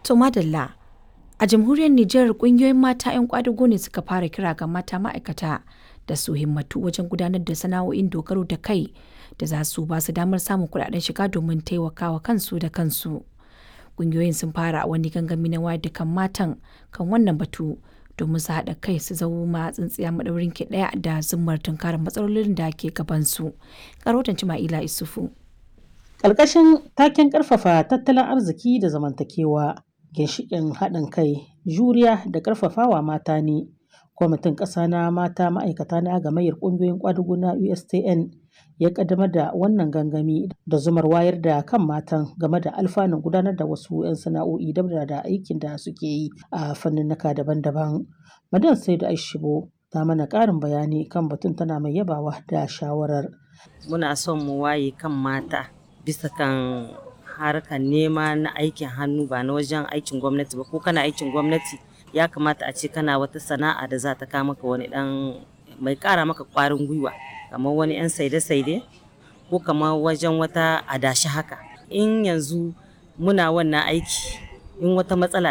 To madalla a jamhuriyar Nijar kungiyoyin mata 'yan kwadago ne suka fara kira ga mata ma'aikata da su himmatu wajen gudanar da sana'o'in dogaro da kai da za su ba su damar samun kuɗaɗen shiga domin taimakawa kansu da kansu. Kungiyoyin sun fara wani gangami na wayar da kan matan kan wannan batu domin su haɗa kai su zama tsintsiya maɗaurin ki ɗaya da zummar tunkarar matsalolin da ke gabansu. Karotan Cima'ila Isufu. Ƙarƙashin taken ƙarfafa tattalin arziki da zamantakewa, ginshiƙin haɗin kai, juriya da ƙarfafawa mata ne. Kwamitin ƙasa na mata ma'aikata na gamayyar ƙungiyoyin ƙwadago na USTN ya ƙaddamar da wannan gangami da zumar wayar da kan matan game da alfanun gudanar da wasu 'yan sana'o'i dabda da aikin da suke yi a fanninnika daban-daban. Madan Saidu Aishibo ta mana ƙarin bayani kan batun tana mai yabawa da shawarar. Muna son mu waye kan mata bisa kan harkar nema na aikin hannu ba na wajen aikin gwamnati ba ko kana aikin gwamnati ya kamata a ce kana wata sana'a da za ta kawo maka wani dan mai kara maka kwarin gwiwa kamar wani yan saide-saide ko kamar wajen wata adashi haka in yanzu muna wannan aiki in wata matsala